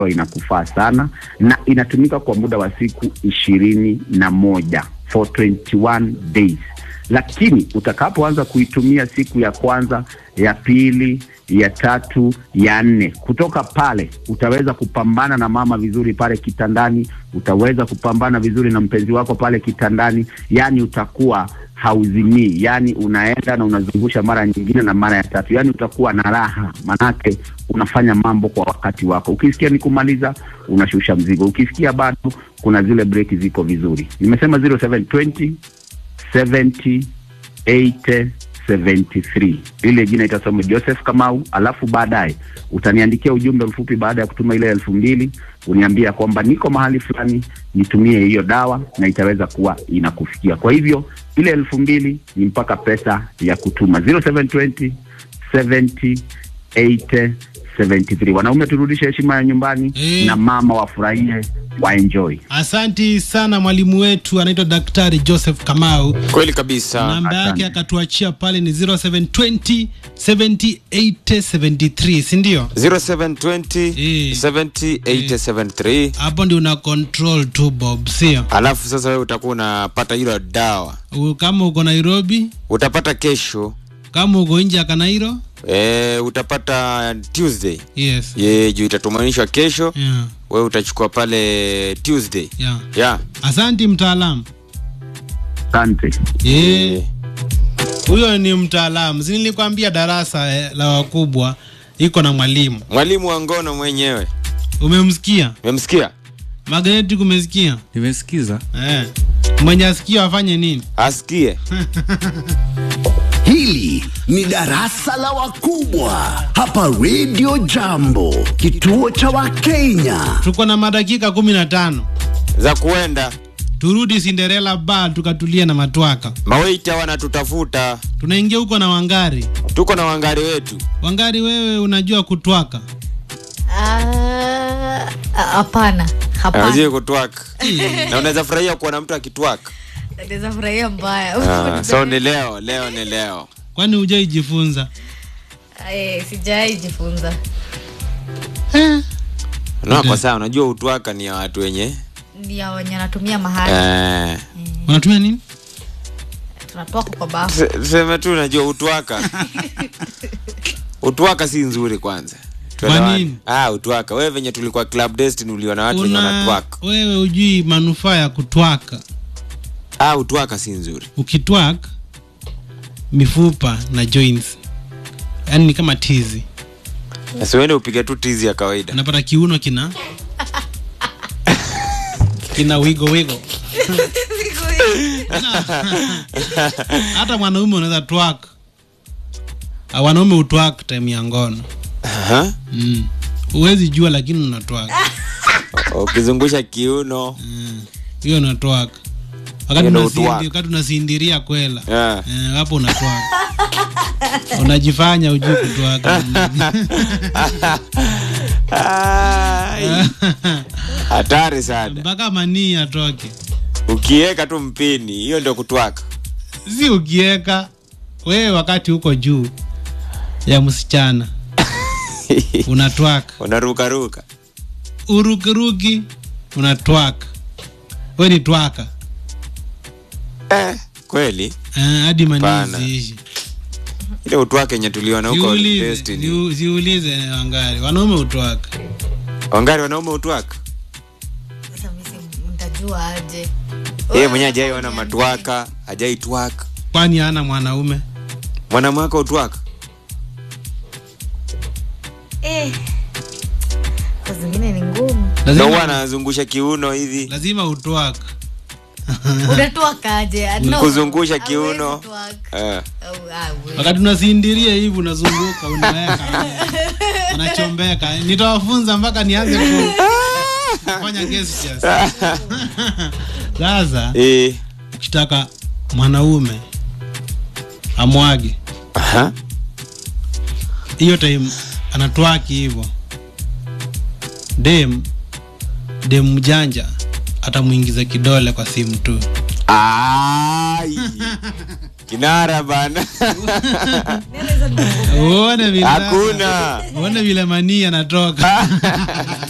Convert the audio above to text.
inakufaa sana na inatumika kwa muda wa siku ishirini na moja for 21 days lakini utakapoanza kuitumia siku ya kwanza ya pili ya tatu ya nne kutoka pale utaweza kupambana na mama vizuri pale kitandani utaweza kupambana vizuri na mpenzi wako pale kitandani yani utakuwa hauzimii yani unaenda na unazungusha mara nyingine na mara ya tatu yani utakuwa na raha manake unafanya mambo kwa wakati wako ukisikia ni kumaliza unashusha mzigo ukisikia bado kuna zile breki ziko vizuri nimesema 0720 70 80 73 ile jina itasoma Joseph Kamau, alafu baadaye utaniandikia ujumbe mfupi baada ya kutuma ile elfu mbili uniambia kwamba niko mahali fulani, nitumie hiyo dawa na itaweza kuwa inakufikia. Kwa hivyo ile elfu mbili ni mpaka pesa ya kutuma 0720 70 80 73. Wanaume turudishe heshima ya nyumbani Eh. na mama wafurahie waenjoy. Asanti sana mwalimu wetu anaitwa Daktari Joseph Kamau. Kweli kabisa. Namba yake asante. akatuachia pale ni 0720 70 80 73, si ndio? 0720 Eh. 70 8073 Hapo ndio una control tu Bob, sio? alafu sasa wewe utakuwa unapata hilo dawa U- Kama uko Nairobi, utapata kesho kama uko nje ya Kanairo, e, utapata Tuesday yes. ye juu itatumanishwa kesho Yeah, wewe utachukua pale Tuesday yeah. ya Asanti mtaalamu. Asante. Eh. Huyo ni mtaalamu. Si nilikwambia darasa eh, la wakubwa iko na mwalimu. mwalimu wa ngono mwenyewe Umemsikia? memsikia Magreti kumesikia? nimesikiza Eh. Mwenye asikio afanye nini? asikie Hili ni darasa la wakubwa hapa Radio Jambo, kituo cha Wakenya. Tuko na madakika kumi na tano. za kuenda Turudi Cinderella bar tukatulia na matwaka. maweita wanatutafuta Tunaingia huko na Wangari. tuko na wangari wetu Wangari, wewe unajua kutwaka? Ah, hapana hapana awezi kutwaka na unaweza furahia kuona mtu akitwaka naweza furahia mbaya Ah, so ni leo leo ni leo Kwani hujaijifunza? Eh, sijai jifunza no, kwa saa unajua utwaka ni ya watu wenye ndio wenye anatumia mahali eh, Unatumia nini? tunatoka kwa bafu se- tuseme tu unajua utwaka utwaka si nzuri kwanza Tuelewane. nini? ah, utwaka wewe venye tulikuwa club destiny uliona watu wenye Una wanatwaka wewe ujui manufaa ya kutwaka. ah, utwaka si nzuri Ukitwaka mifupa na joints, yaani ni kama tizi, nasiwende upige tu tizi ya kawaida unapata kiuno kina kina wigo wigo. Hata mwanaume unaweza twaka, Ah, wanaume utwaka time ya ngono Aha. mm. Huwezi jua lakini unatwaka ukizungusha kiuno hiyo unatwaka wakati Hiyo ndo unasindi- utwaka. wakati unasindiria kwela yeah. Eh, hapo unatwaka unajifanya ujui kutwaka Ai. hatari sana mpaka manii atoke ukiweka tu mpini hiyo ndio kutwaka si ukieka wewe wakati uko juu ya msichana unatwaka unarukaruka urukiruki unatwaka we ni twaka eh, kweli Eh, hadi Pana. manii ziishi ile utwaka yenye tuliona huko Ziulize, Destiny. ziu- ziulize wangari wanaume utwaka wangari wanaume utwaka sasa mimi si- nitajua aje yeye mwenyewe ajaiona matwaka ajaitwaka kwani ana mwanaume mwanamwaka utwaka eh. saa zingine ni ngumu na huwa lazima, anazungusha kiuno hivi lazima utwaka unatwakaje No, Kuzungusha hawezi kiuno. twaka. eh. Au, ah, we. wakati unasindiria hivi unazunguka unaweka unachombeka nitawafunza mpaka nianze ku- kufanya gestures sasa Eh. ukitaka mwanaume amwage Aha. hiyo time anatwaki hivyo dem dem mjanja atamwingiza kidole kwa simu tu Ai. kinara bana uone vile hakuna uone vile manii anatoka